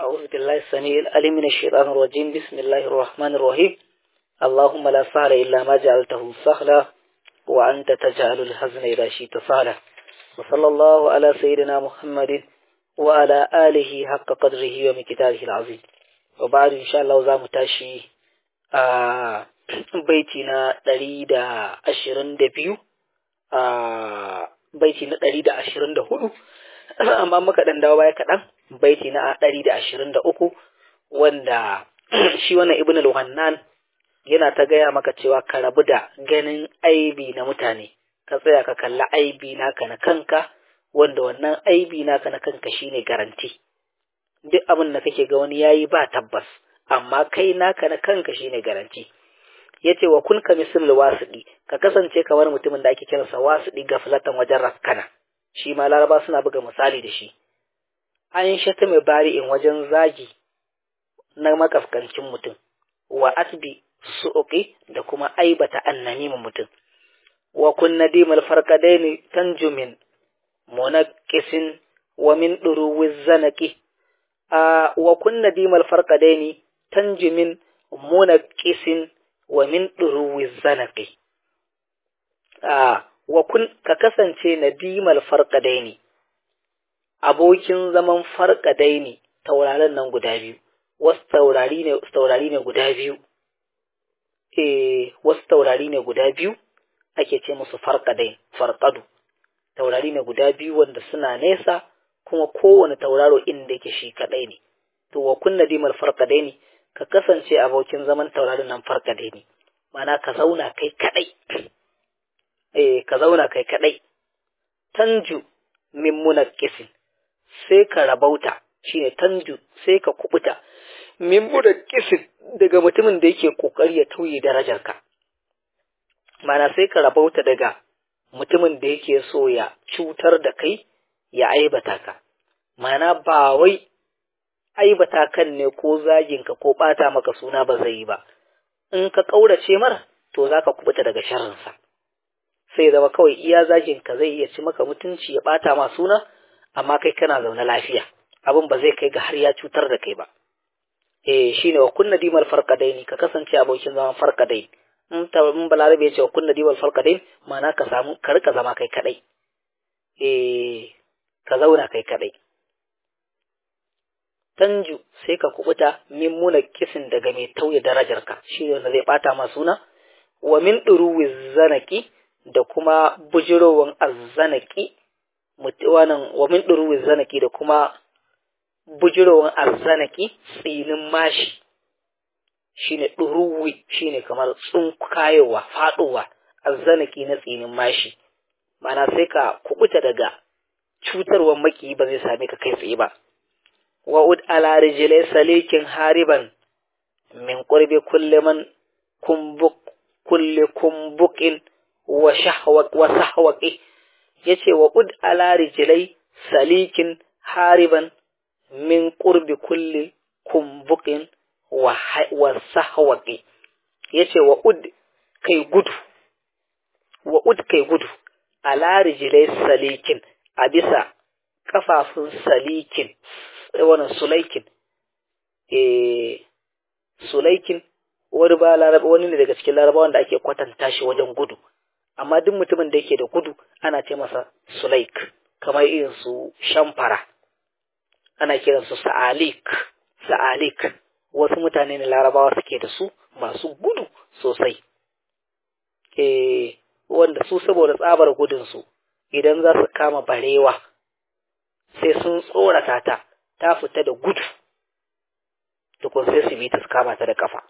أعوذ بالله السميع العليم من الشيطان الرجيم بسم الله الرحمن الرحيم اللهم لا سهل إلا ما جعلته سهلا وأنت تجعل الحزن إذا شئت سهلا وصلى الله على سيدنا محمد وعلى آله حق قدره ومقداره العظيم وبعد إن شاء الله زام تاشي آه بيتنا دليل أشرن دبيو آه بيتنا دليل أشرن دهولو amma muka dan dawo baya kaɗan baiti na ɗari da ashirin da uku wanda shi wannan ibn al-wannan yana ta gaya maka cewa ka rabu da ganin aibi na mutane ka tsaya ka kalla aibi naka na kanka wanda wannan aibi naka na kanka shine garanti duk abin da kake ga wani yayi ba tabbas amma kai naka na kanka shine garanti yace wa kun ka misal wasidi ka kasance kamar mutumin da ake kiransa wasidi gaflatan wajen raskana shi ma laraba suna buga misali da shi an shata mai bari'in wajen zagi na makaskancin mutum wa asbi su'uqi da kuma aibata annamimin mutum wa kun nadimal farqadaini tanjumin munaqqisin wa min duruwiz zanaqi a wa kun nadimal farqadaini tanjumin munaqqisin wa min duruwiz zanaqi a wa kun ka kasance nadimal farqadaini abokin zaman farqadaini tauraron nan guda biyu wasu taurari ne taurari ne guda biyu eh wasu taurari ne guda biyu ake ce musu farqadain farqadu taurari ne guda biyu wanda suna nesa kuma kowane tauraro inda yake shi kadai ne to wa kun nadimal farqadaini ka kasance abokin zaman taurarin nan farqadaini mana ka zauna kai kadai eh ka zauna kai kadai tanju min munakkisin sai ka rabauta shine tanju sai ka kubuta min munakkisin daga mutumin da yake kokari ya tauye darajarka mana sai ka rabauta daga mutumin da yake so ya cutar da kai ya aibata ka mana ba wai aibata kan ne ko zaginka ko bata maka suna ba zai yi ba in ka kaurace mar to zaka kubuta daga sharrinsa sai zama kawai iya zagin ka zai iya ci maka mutunci ya bata ma suna amma kai kana zaune lafiya abin ba zai kai ga har ya cutar da kai ba eh shine wa kunna dimal farqadaini ka kasance abokin zaman farqadain in ta in balarabe ya ce wa kunna dimal farqadain ma'ana ka samu ka rika zama kai kadai eh ka zauna kai kadai tanju sai ka kubuta min muna kisin daga mai tauye darajarka shi ne wanda zai bata ma suna wa min duruwi zanaki da kuma bujirowan azzanaki wannan wa min duruwi zanaki da kuma bujirowan azzanaki tsinin mashi shine duruwi shine kamar tsunkayowa faduwa azzanaki na tsinin mashi mana sai ka kubuta daga cutarwan maki ba zai same ka kai tsaye ba wa'ud ala rijlai salikin hariban min qurbi kulli man kumbuk kulli kumbukin wa shahwaq wa sahwaqi yace wa ud ala rijlai salikin hariban min qurbi kulli kumbukin wa wa sahwaqi yace wa ud kai gudu wa ud kai gudu ala rijlai salikin a bisa kafafun salikin wannan sulaikin eh sulaikin wani ba laraba wani ne daga cikin larabawan da ake kwatanta shi wajen gudu amma duk mutumin da yake da gudu ana ce masa sulaik kamar irin su shamfara ana kiran su sa'alik sa'alik wasu mutane ne larabawa suke da su masu gudu sosai eh wanda su saboda tsabar gudun su idan za su kama barewa sai sun tsorata ta ta fita da gudu tukun sai su bi ta su kama ta da kafa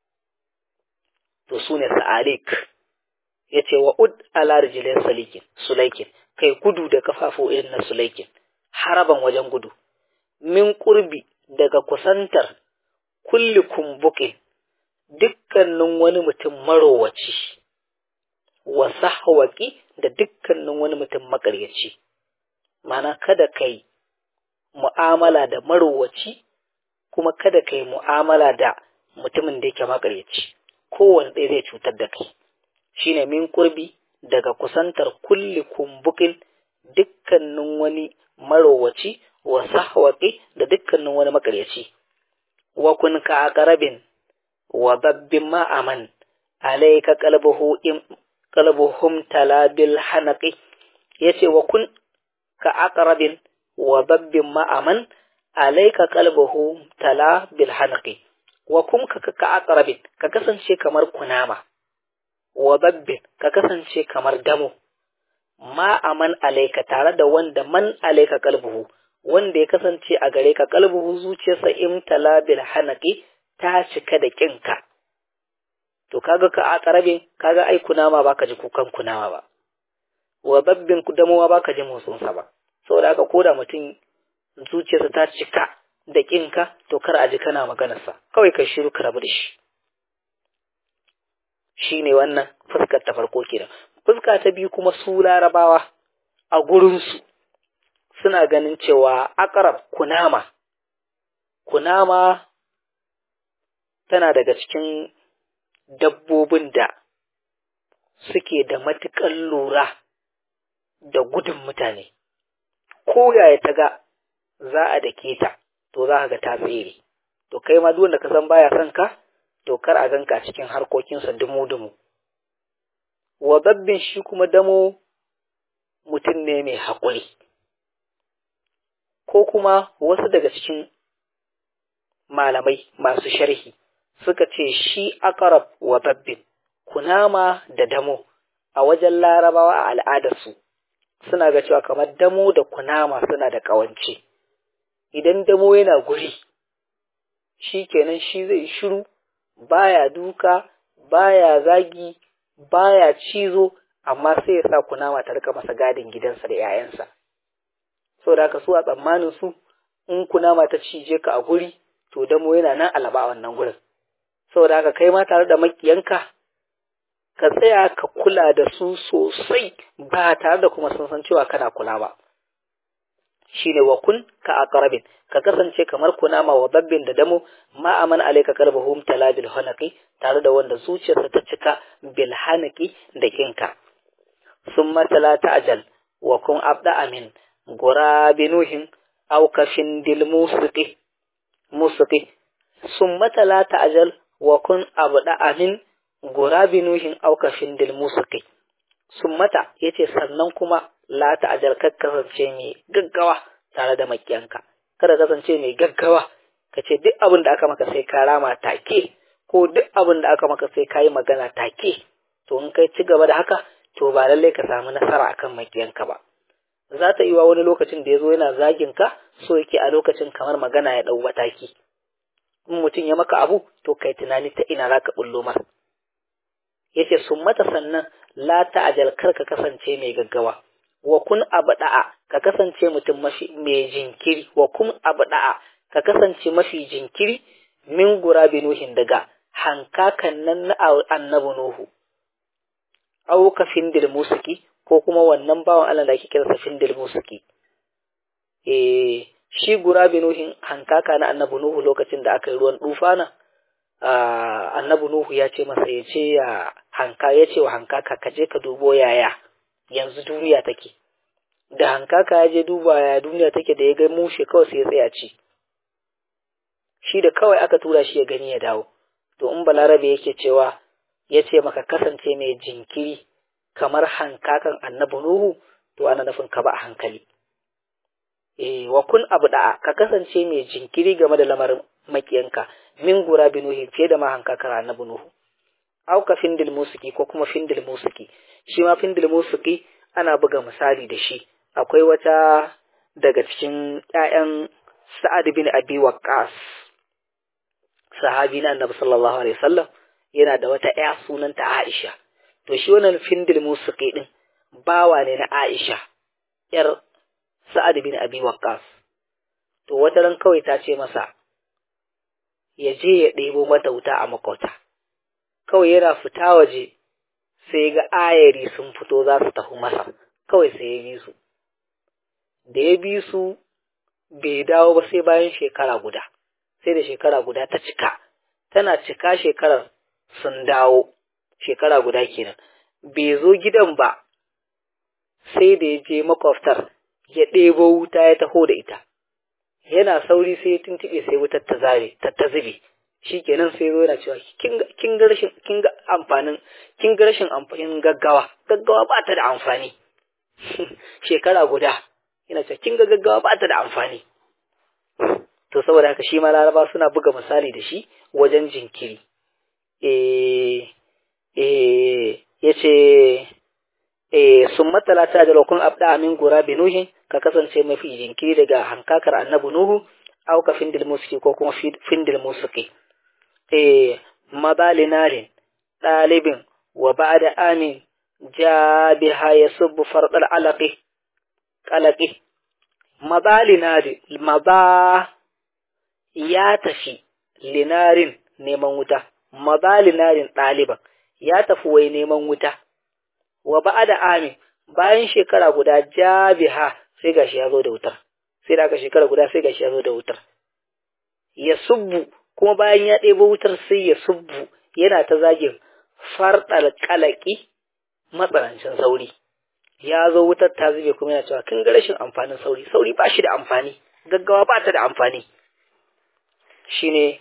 to su ne sa'alik ya ce wa ud ala rijilin salikin sulaikin kai gudu da kafafu irin na sulaikin haraban wajen gudu min kurbi daga kusantar kulli kumbukin dukkanin wani mutum marowaci wa sahwaki da dukkanin wani mutum makaryaci mana kada kai mu'amala da marowaci kuma kada kai mu'amala da mutumin da yake makaryaci kowane ɗaya zai cutar da kai shine min kurbi daga kusantar kulli kumbukin dukkanin wani marowaci wa sahwaqi da dukkanin wani makaryaci wa kun ka aqrabin wa babbin ma aman alayka qalbuhu im qalbuhum talabil hanaqi yace wa kun ka aqrabin wa babbin ma aman alayka qalbuhu talabil hanaqi wa kun ka ka aqrabin ka kasance kamar kunama wa babbin ka kasance kamar damo ma aman alaika tare da wanda man alaika kalbuhu wanda ya kasance a gare ka kalbuhu zuciyarsa imtala bil hanaqi ta cika da kinka to kaga ka a karabe kaga ai kunama baka ji kukan kunama ba wa babbin damowa baka ji motsin sa ba saboda haka koda mutum zuciyarsa ta cika da kinka to kar a ji kana maganar sa kawai kai shiru ka rabu da shi shine wannan fuskar ta farko kenan fuska ta biyu kuma su larabawa a gurinsu suna ganin cewa akarab kunama kunama tana daga cikin dabbobin da suke da matuƙar lura da gudun mutane ko yaya ta ga za a dake ta to za ga ta tsere to kai ma duk wanda ka san baya son ka to kar a ganka cikin harkokinsa dumu-dumu wa babbin shi kuma damo mutum ne mai haƙuri ko kuma wasu daga cikin malamai masu sharhi suka ce shi akarab wa babbin kunama da damo a wajen larabawa a al'adarsu suna ga cewa kamar damo da kunama suna da ƙawance idan damo yana guri shi kenan shi zai shiru baya duka baya zagi baya cizo amma sai ya sa kunama ta rika masa gadin gidansa da 'ya'yansa so da haka su a tsammanin su in kunama ta cije ka a guri to damo yana nan alaba a wannan gurin saboda haka kai ma tare da makiyanka ka tsaya ka kula da su sosai ba tare da kuma sun san cewa kana kula ba shine wa kun ka aqrabin ka kasance kamar kunama wa babbin da damo ma aman alayka qalbuhum talabil hanaqi tare da wanda zuciyarsa ta cika bil hanaqi da kinka summa talata ajal wa kun abda amin gurabinuhin aw kafin dil musiqi musiqi summa talata ajal wa kun abda amin gurabinuhin aw kafin dil musiqi summata yace sannan kuma la ta'ajal kasance mai gaggawa tare da makiyanka kada kasance mai gaggawa ka ce duk abin da aka maka sai ka rama take ko duk abin da aka maka sai ka yi magana take to in kai ci gaba da haka to ba lallai ka samu nasara akan makiyanka ba za ta yi wa wani lokacin da ya zo yana zagin ka so yake a lokacin kamar magana ya ɗau mataki in mutum ya maka abu to kai tunani ta ina za ka bullo masa yace sun mata sannan la ta'ajal kar ka kasance mai gaggawa wa kun abda'a ka kasance mutum mafi mai jinkiri wa kun abda'a ka kasance mafi jinkiri min gurabi nuhin daga hankakan nan na annabi nuhu aw ka findil musiki ko kuma wannan bawan Allah da ake kira sa findil musiki eh shi gurabi nuhin hankaka na annabi nuhu lokacin da aka yi ruwan dufana annabi nuhu ya ce masa ya ce ya hanka ya ce wa hankaka ka je ka dubo yaya yanzu duniya take da hankaka ya je duba ya duniya take da ya ga mushe kawai sai ya tsaya ci shi da kawai aka tura shi ya gani ya dawo to in balarabe yake cewa ya ce maka kasance mai jinkiri kamar hankakan annabi nuhu to ana nufin ka ba a hankali eh wa kun abu da'a ka kasance mai jinkiri game da lamarin makiyanka min gura bi nuhi fiye da ma hankakar annabi nuhu au ka findil musiki ko kuma findil musiki shi ma findil musiki ana buga misali da shi akwai wata daga cikin ƴaƴan Sa'ad bin Abi Waqqas sahabi na Annabi sallallahu alaihi wasallam yana da wata ƴa sunanta Aisha to shi wannan findil musiki din bawa ne na Aisha ƴar Sa'ad bin Abi Waqqas to wata ran kawai ta ce masa ya je ya ɗebo mata wuta a makauta kawai yana fita waje sai ga ayari sun fito za su tafi masa kawai sai ya bi su da ya bi su bai dawo ba sai bayan shekara guda sai da shekara guda ta cika tana cika shekarar sun dawo shekara guda kenan bai zo gidan ba sai da ya je makwabtar ya ɗebo wuta ya taho da ita yana sauri sai ya tuntube sai wutar ta zare ta ta zube shikenan sai zo yana cewa kin ga rashin kin ga amfanin kin ga rashin amfanin gaggawa gaggawa ba ta da amfani shekara guda yana cewa kin ga gaggawa ba ta da amfani to saboda haka shi ma laraba suna buga misali da shi wajen jinkiri eh eh yace eh sun matala ta da lokun abda amin gura binuhin ka kasance mafi jinkiri daga hankakar annabi nuhu au ka findil musiki ko kuma findil musiki eh mabalinarin ɗalibin wa ba'da amin ja biha yasubbu fardal alaqi qalaqi mabalinarin maba ya tafi linarin neman wuta mabalinarin ɗaliban ya tafi wai neman wuta wa ba'da amin bayan shekara guda jabiha sai gashi ya zo da wutar sai da aka shekara guda sai gashi ya zo da wutar ya subbu kuma bayan ya ɗebo wutar sai ya subbu yana ta zagin farɗal kalaki matsanancin sauri ya zo wutar ta zube kuma yana cewa kin ga rashin amfanin sauri sauri ba shi da amfani gaggawa ba ta da amfani shine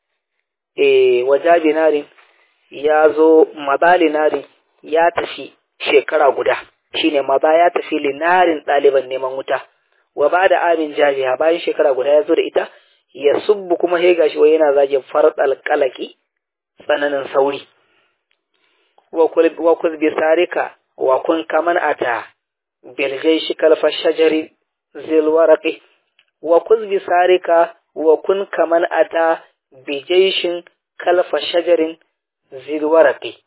eh wajabi narin ya zo mabali narin ya tafi shekara guda shine maza ya tafi linarin ɗaliban neman wuta wa ba da amin jabiha bayan shekara guda ya zo da ita ya subbu kuma sai gashi wai yana zagin farɗal kalaki tsananin sauri wa kul bi sarika wa kun kaman ata bil shi kalfa shajari zil waraqi wa kul bi sarika wa kun kaman ata bi jayshin kalfa shajarin zil waraqi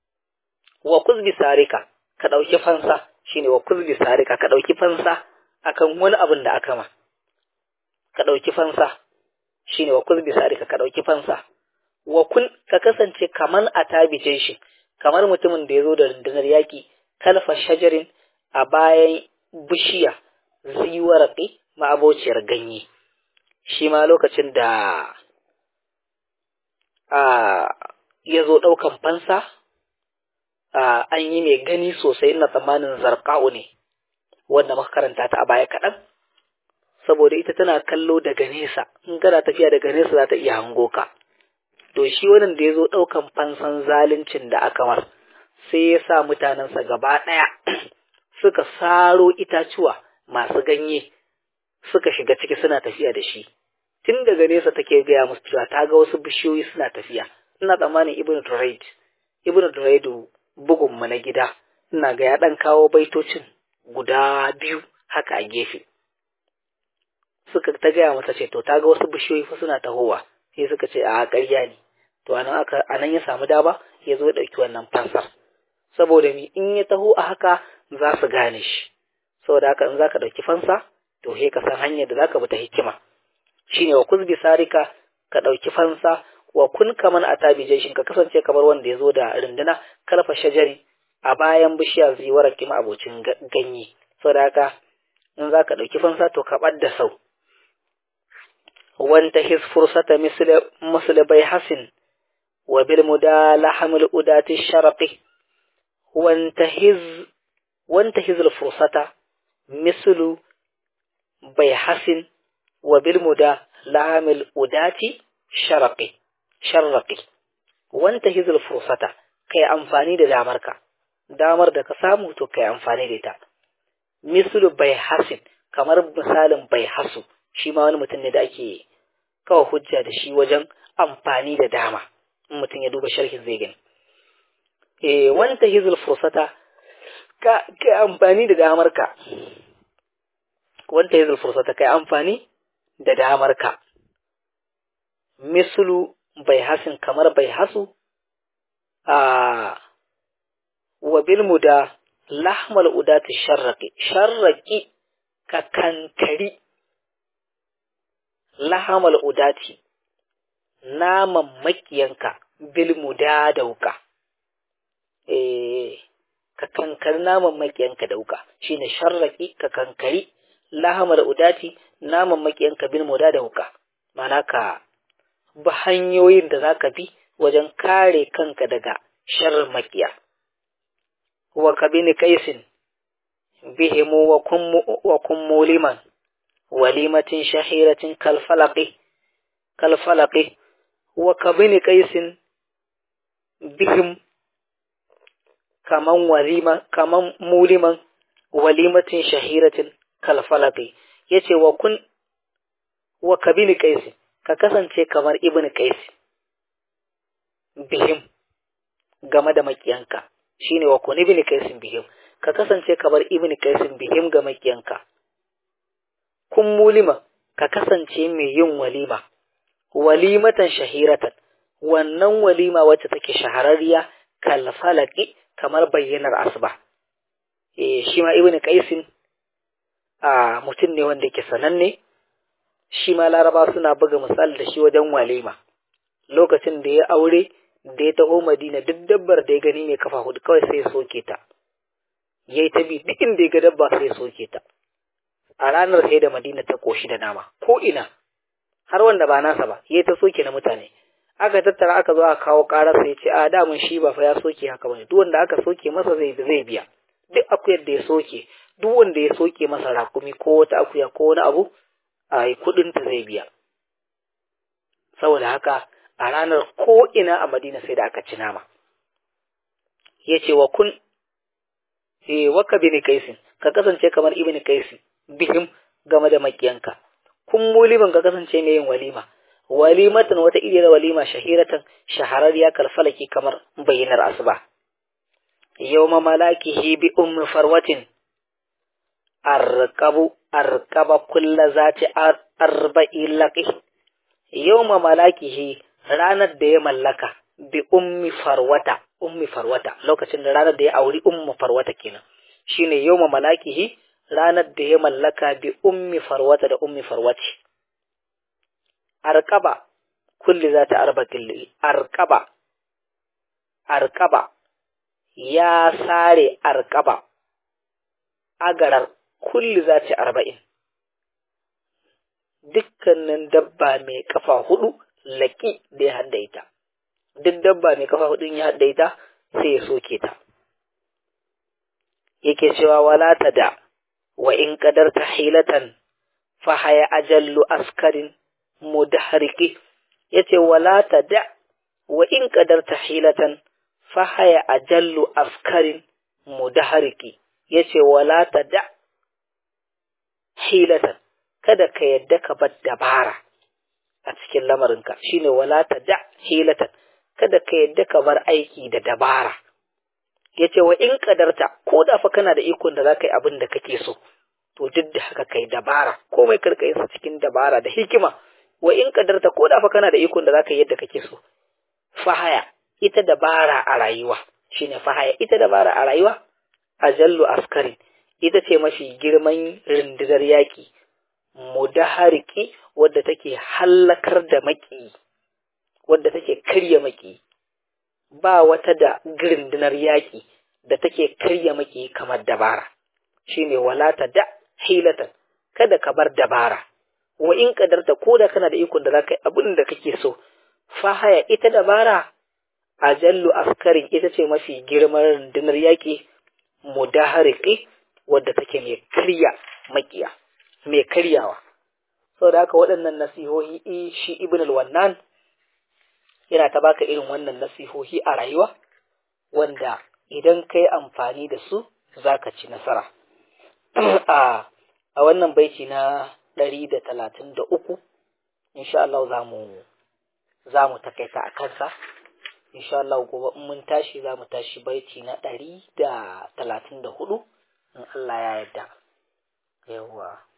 wa kul bi sarika ka dauki fansa shine wa kul bi sarika ka dauki fansa akan wani abin da aka ma ka dauki fansa shine wa kul bi sarika ka dauki fansa wa kun ka kasance kaman a tabije shi kamar mutumin da ya zo da rundunar yaƙi kalfa shajarin a bayan bishiya ziwaraki ma'abociyar ganye shi ma lokacin da a ya zo ɗaukan fansa an yi mai gani sosai ina tsammanin zarƙa'u ne wanda muka karanta ta a baya kaɗan saboda ita tana kallo daga nesa in kana tafiya daga nesa za ta iya hango ka to shi wannan da ya zo ɗaukan fansan zaluncin da aka mar sai ya sa mutanensa gaba ɗaya suka saro itacuwa masu ganye suka shiga ciki suna tafiya da shi tun daga nesa take gaya musu cewa ta ga wasu bishiyoyi suna tafiya ina tsammanin ibnu duraid ibnu duraidu bugun mu na gida ina ga ya ɗan kawo baitocin guda biyu haka a gefe suka ta gaya masa ce to ta ga wasu bishiyoyi fa suna tahowa sai suka ce a ƙarya ne to anan aka anan ya samu daba ya zo ɗauki wannan fansar saboda mi in ya taho a haka za su gane shi saboda haka in za ka ɗauki fansa to he ka san hanyar da za ka bi ta hikima shine wa kuzbi sarika ka ɗauki fansa wa kun kaman a tabi ka kasance kamar wanda ya zo da runduna kalfa shajari a bayan bishiya ziwar kima abocin ganye saboda haka in za ka ɗauki fansa to ka ɓad da sau وانتهز فرصة مثل مثل بيحس وبالمدى لحم الأداة الشرق وانتهز وانتهز الفرصة مثل بيحس وبالمدى لحم الأداة شرق شرق وانتهز الفرصة كي أنفاني دا دامرك دامر دا كسامو تو كي أنفاني دا مثل بيحس kamar misalin bai hasu shi ma wani mutum ne da ake kawo hujja da shi wajen amfani da dama in mutum ya duba sharhin zai gani eh wanta hizul fursata ka kai amfani da damar ka wanta hizul fursata kai amfani da damar ka mislu bai hasin kamar bai hasu a wa bil muda lahmal udati sharraqi sharraqi ka kankari lahamal udati naman makiyanka bil muda dauka eh ka kankari naman makiyanka dauka shine sharraki ka kankari lahamal udati naman makiyanka bil muda dauka mana ka bi hanyoyin da zaka bi wajen kare kanka daga sharrin makiya wa kabini kaisin bihimu wa kun muliman walimatin shahiratin kalfalaqi kalfalaqi wa kabini qaisin bihim kaman walima kaman muliman walimatin shahiratin kalfalaqi yace wa kun wa kabini qaisin ka kasance kamar ibn qais bihim game da makiyanka shine wa kun ibn qais bihim ka kasance kamar ibn qais bihim ga makiyanka kun mulima ka kasance mai yin walima walimatan shahiratan wannan walima wacce take shahararriya kalfalaki kamar bayyanar asuba eh shi ma ibnu qaisin a mutum ne wanda yake sananne shi ma laraba suna buga misali da shi wajen walima lokacin da ya aure da ya taho madina duk dabbar da ya gani mai kafa hudu kawai sai ya soke ta yayi ta bi duk inda ya ga dabba sai ya soke ta a ranar sai da madina ta koshi da nama ko ina har wanda ba nasa ba yayi ta soke na mutane aka tattara aka zo aka kawo karar sai ce a damun shi ba fa ya soke haka bane duk wanda aka soke masa zai zai biya duk akuyar da ya soke duk wanda ya soke masa rakumi ko wata akuya ko wani abu a kudin ta zai biya saboda haka a ranar ko ina a madina sai da aka ci nama yace wa kun eh waka bin kaisin ka kasance kamar ibn kaisi bihim game da makiyanka kun muliman ka kasance mai yin walima walimatan wata iriyar walima shahiratan shahararriya kalfalaki kamar bayyanar asuba yawma malakihi bi ummi farwatin arqabu arqaba kulla zati arba'i laqi yawma malakihi ranar da ya mallaka bi ummi farwata ummi farwata lokacin da ranar da ya auri ummu farwata kenan shine yawma malakihi ranar da ya mallaka bi ummi farwata da ummi farwati arkaba kulli za ta arba killi arkaba arkaba ya sare arkaba agarar kulli za ta arba'in dukkanin dabba mai kafa hudu laki da ya haddaita duk dabba mai kafa hudun ya haddaita sai ya soke ta yake cewa wala ta da wa in qadarta hilatan fa haya ajallu askarin mudahriki yace wala ta da wa in qadarta hilatan fa haya ajallu askarin mudahriki yace wala ta da hilatan kada ka yadda ka bar dabara a cikin lamarinka shine wala ta da hilatan kada ka yadda ka bar aiki da dabara yace wa in kadarta ko da fa kana da ikon da zaka yi abin da kake so to duk da haka kai dabara komai karka yin sa cikin dabara da hikima wa in kadarta ko da fa kana da ikon da zaka yi yadda kake so fahaya ita dabara a rayuwa shine fahaya ita dabara a rayuwa ajallu askarin ita ce mafi girman rundunar yaƙi mudahariki wadda take hallakar da maki wadda take karya maki ba wata da rundunar yaƙi da take karya maki kamar dabara shine walata da hilatan kada ka bar dabara wa in kadarta ko da kana da ikon da zaka yi abin da kake so fahaya ita dabara ajallu askarin ita ce mafi girman rundunar yaƙi mudahariki wadda take mai karya makiya mai karyawa saboda haka waɗannan nasihohi shi ibn al-wannan yana ta baka irin wannan nasihohi a rayuwa wanda idan kai amfani da su zaka ci nasara a a wannan baiti na ɗari da talatin da uku insha Allah za mu za mu takaita a kansa insha Allah gobe in mun tashi za mu tashi baiti na ɗari da talatin da hudu in Allah ya yarda yawwa